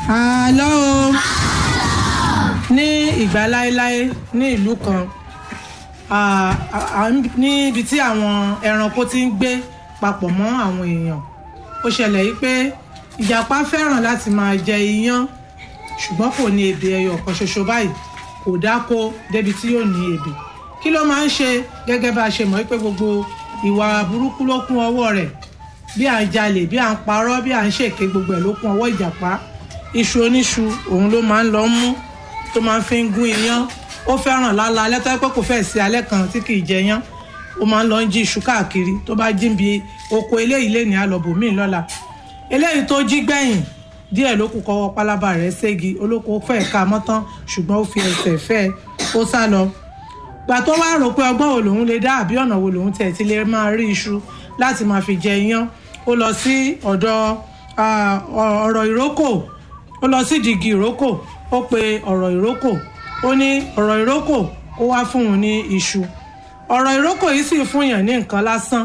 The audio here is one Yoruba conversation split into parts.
àlọ́ o ní ìgbà láéláé ní ìlú kan à- à- níbi tí àwọn ẹranko ti ń gbé papọ̀ mọ́ àwọn èèyàn ó ṣẹlẹ̀ yìí pé ìjàpá fẹ́ràn láti máa jẹ iyán ṣùgbọ́n kò ní èdè ẹyọ kan ṣoṣo báyìí kò dáko débi tí yóò ní èdè kí ló máa ń ṣe gẹ́gẹ́ bá a ṣe mọ̀ wípé gbogbo ìwà burúkú ló kún ọwọ́ rẹ̀ bí à ń jalè bí à ń parọ́ bí à ń ṣèké gbogbo ẹ̀ ló kún ọwọ́ ìjàpá iṣu oníṣu òun ló máa ń lọ mú tó máa ń fi ń gún iyán ó fẹ́ràn lálá alẹ́ tó yẹ pé kò fẹ́ẹ̀ sí alẹ́ kan tí kì í jẹ yán ó máa ń lọ ń jí iṣu káàkiri tó bá jí bí oko eléyìí lè ní alọ́bòmíì lọ́la eléyìí tó jí gbẹ̀yìn díẹ̀ ló kù kọ́wọ́ pálábá rẹ̀ ségi olóko fẹ́ẹ̀ ká mọ́tán ṣùgbọ́n ó fi ẹsẹ̀ fẹ́ ẹ ó sá lọ gbà tó wá rò pé ọgbọ́n wo lòun lè dá àbí ọ̀nà wo lòun tiẹ̀ ti lè máa rí iṣu láti máa fi jẹ iyán ó lọ sí ọ̀dọ̀ ah, ọ̀rọ̀ ìrókò ó lọ sí dìgì ìrókò ó pe ọ̀rọ̀ ìrókò ó ní ọ̀rọ̀ ìrókò ó wá fún òun ní iṣu ọ̀rọ̀ ìrókò yìí sì fún yàn ní nǹkan lásán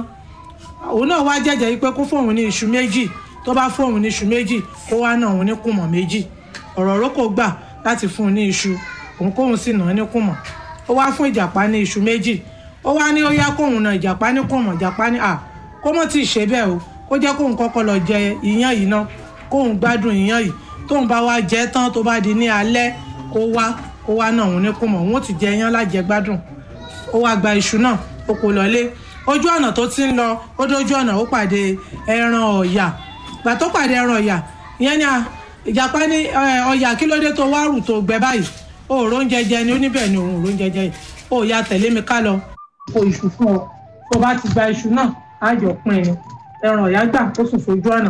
òun náà wá jẹ́jẹ́ yìí pé kó fóun ní iṣu méjì tó bá fóun ní iṣu méjì kó wá náà òun ní kùmọ̀ méjì ọ̀rọ̀ ìrókò gbà láti fún un ní iṣu òun kóun sì náà ní kùmọ̀ ó wá fún ìjàpá ní iṣu méjì ó wá ní ó yá kóun náà ìjàpá ní kùmọ̀ ìjàpá ní à kó mọ̀ tí ì ṣe bẹ́ẹ̀ o kó jẹ́ kóun kọ́kọ́ lọ jẹ iyán yìí ná kóun gbádùn iyán yìí tóun bá wá jẹ tán tó bá di ní alẹ́ kó wá kó wá náà òun ní kùmọ̀ òun ó ti jẹ iyán lájẹ gbádùn ó wá gba iṣu náà ó kó lọlé ojú ọ̀nà tó ti ń lọ ó dójú ọ̀nà ó pàdé ẹran ọ̀yà gbà tó pàdé ẹran ọ̀yà ìyẹn ni à, ìjàpá ní "Ẹ, ọ̀yà kí ló dé tó wá rù tó gbẹ báyìí ó rò ń jẹjẹ ni ó níbẹ̀ ni òun rò ń jẹjẹ yìí ó ya tẹ̀lé mi ká lọ. kó iṣu fún ọ tó bá ti gba iṣu náà á jọ pín in ẹran ọ̀yà gbà ó sì fojú ọ̀nà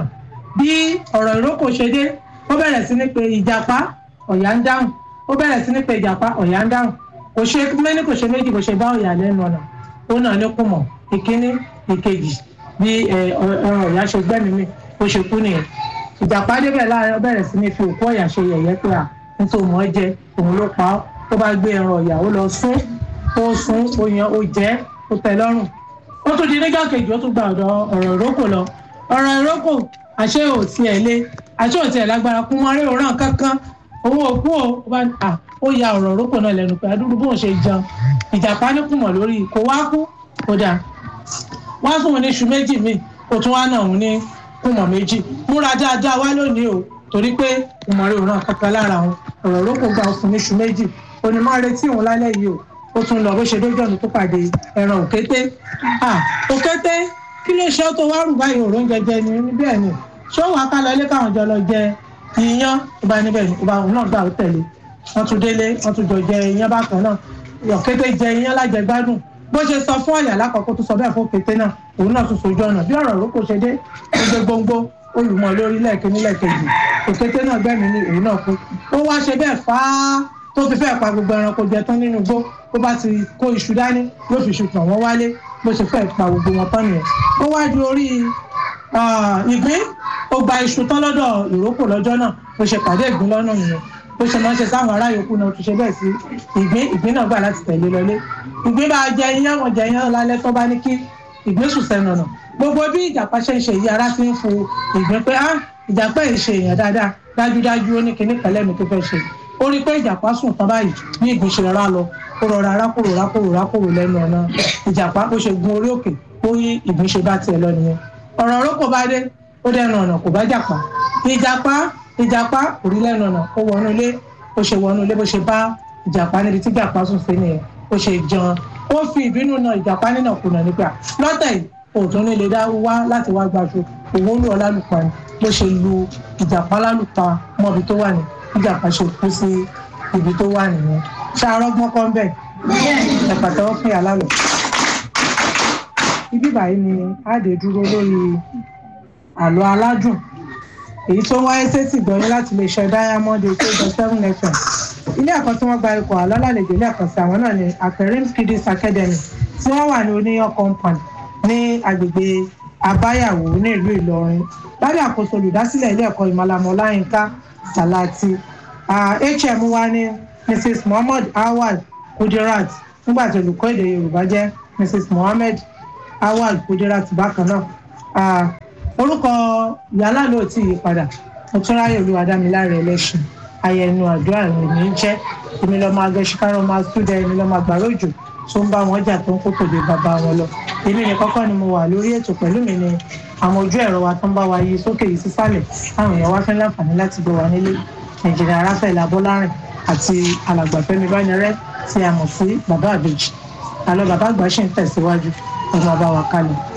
bí ọ̀rọ̀ ìrókò ṣe dé ó bẹ̀rẹ̀ sí ní pé ìjàpá ọ̀yà ń dáhùn ó bẹ̀rẹ̀ sí ní pé ìjàpá ọ̀yà ń dáhùn kò ṣe méní kò ṣe méjì kò ṣe bá ọ̀yà lẹ́nu ọ̀nà ó náà ní kùmọ̀ ìkíní ìkejì bí ẹ, ọ- ẹran ọ̀yà ṣe gbẹ́mìí mi ó ṣe kú nìyẹn ìjàpá débẹ̀ láàrin ó bẹ̀rẹ̀ sí ní fi òkú ọ̀yà ṣe yẹ̀yẹ́ pé à nítorí mọ́ jẹ òun ló pa ọ́ tó bá gbé ẹran ọ̀yà ó lọ sún ó sún ó yan ó jẹ́ ó tẹ́ lọ́rùn ó tún di nígbà kejì ó tún gba ọ̀dọ̀ ọ̀rọ̀ ìrókò lọ ọ̀rọ̀ ìrókò àṣé ò tiẹ̀ lé àṣé ò tiẹ̀ lágbára kún mọ́ rí òóràn kankan owó òkú o ó bá à ó ya ọ̀rọ̀ ìrókò náà lẹ́nu pé adúrú bóun ṣe jẹun ìjàpá ní kùmọ̀ lórí kò wá kú kó dáa wá fún un ní iṣu méjì míì kó tún wá náà òun ní kùmọ̀ méjì múra dáadáa wá lónìí o torí pé kùmọ̀ rí òóràn kankan lára òun ọ̀rọ̀ ìrókò gba òfin ní iṣu méjì òní máa retí òun lálẹ́ yìí o ó tún lọ bó ṣe dójú ọ̀nà tó pàdé ẹran òkété ah òkété kí ló ṣe ó tó wá rù báyìí òró jẹjẹ ni ní bẹ́ẹ̀ ni ṣé ó wàá ká lọ ilé káwọn jọ lọ jẹ iyán tó bá níbẹ̀ ni tó bá òun náà gbà ó tẹ̀lé wọ́n tún délé wọ́n tún jọ jẹ iyán bákan náà òkété jẹ iyán lájẹgbádùn bó ṣe sọ fún ọ̀yà lákọ̀ọ́kọ́ tó sọ bẹ́ẹ̀ fún òkété náà òun náà tún sojú ọ̀nà bí ọ̀rọ̀ òrókò ṣe dé ó gbé gbóngbó olùmọ̀ lórí lẹ́ẹ̀kíní lẹ́ẹ̀kejì òkété náà gbẹ̀mí ní òun náà kú ó wá ṣe bẹ́ẹ̀ fáá tó fi fẹ́ pa gbogbo ẹranko jẹ tán nínú igbó bó bá ti kó iṣu dání yóò fi iṣu tàn wọ́n wálé bó ṣe fẹ́ pa gbogbo wọn tán nìyẹn ó wá di orí ah, ìgbín ó gba iṣu tán lọ́dọ̀ ìrókò lọ́jọ́ náà bó ṣe pàdé ìgbín lọ́nà nìyẹn bó ṣe máa ń ṣe sáwọn ará yòókù náà ó tún ṣe bẹ́ẹ̀ sí ìgbín ìgbín náà gbà láti tẹ̀lé lọlé ìgbín bá jẹ iyán wọn jẹ iyán lálẹ́ tó bá ní kí ìgbín sùn sẹ́nu ọ̀nà gbogbo bí ìjàpá ṣe ń ṣe yìí ara ti ń fu ìgbín pé ah ìjàpá yìí ṣe èèyàn dáadáa dájúdájú ó ní kinní pẹ̀lẹ́ mi tó fẹ́ ṣe ó rí i pé ìjàpá sùn tán báyìí bí ìgbín ṣe rárá lọ ó rọra rákòrò rákòrò rákòrò lẹ́nu ọ̀nà ìjàpá ó ṣe gun orí òkè ó yí ìgbín ṣe bá tiẹ̀ lọ nìyẹn ọ̀rọ̀ orókò bá dé ó dẹnu ọ̀nà kò bá jàpá ìjàpá ìjàpá kò rí lẹ́nu ọ̀nà ó wọnú ilé ó ṣe wọnú ilé bó ṣe bá ìjàpá níbi tí ìjàpá sùn sí nìyẹn ó ṣe jẹun ó fi ìbínú na ìjàpá nínà kùnà nígbà lọ́tẹ̀ yìí òtún ní lè dá wá láti wá gbaṣọ òun lù ọ lálùpàá ni bó ṣe lu ìjàpá lálùpàá mọ́bi tó wà ní ìjàpá ṣe kú sí ibi tó wà nìyẹn ṣàrọ́gbọ́n kan bẹ́ẹ̀ ẹ̀pà tẹ́wọ́ fún yàrá lọ. ibi báyìí ni àdè dúró lórí àlọ́ aládùn èyí tó wáyé sétí gbọ́yìn láti lè ṣe diamond eight eight seven fm ilé ẹ̀kọ́ tí wọ́n gba ikọ̀ àlọ́ lálejò ilé ẹ̀kọ́ sí àwọn náà ní aperim kiddies academy tí wọ́n wà ní oníyàn compound ní agbègbè abáyàwó ní ìlú ìlọrin lábẹ́ àkóso olùdásílẹ̀ ilé ẹ̀kọ́ ìmọ̀lámọ́ láyínká sàláàtì Ah, hm wa ní mrs muhammad awal kudirat nígbà tí olùkọ́ èdè yorùbá jẹ́ mrs mohammed awal kudirat bákan náà Ah, orúkọ yàrá ló ti yí padà mo tún ráyè olúwadámiláre ẹlẹ́sìn ayẹnu àdúrà rẹ̀ ní í jẹ́ èmi lọ́mọ agẹ́síkárọ̀ máa túdẹ èmi lọ́mọ àgbàrá òjò tó ń bá wọn jà tó ń kó tòde bàbá wọn lọ èmi ní kọ́kọ́ ni mo wà lórí ètò pẹ̀lú mi ni àwọn ojú ẹ̀rọ wa tó ń bá wa yí sókè yìí sísàlẹ̀ táwọn èèyàn wá fẹ́ láǹfààní láti gbé wa nílé nàìjíríà ráfẹ̀lá bọ́lárìn àti alàgbàfẹ́mi bánirẹ́ tí a mọ̀ sí bàbá àbèjì àlọ́ bàbá àgbà ṣì ń tẹ̀síwájú ọmọ ọba wa kalẹ̀.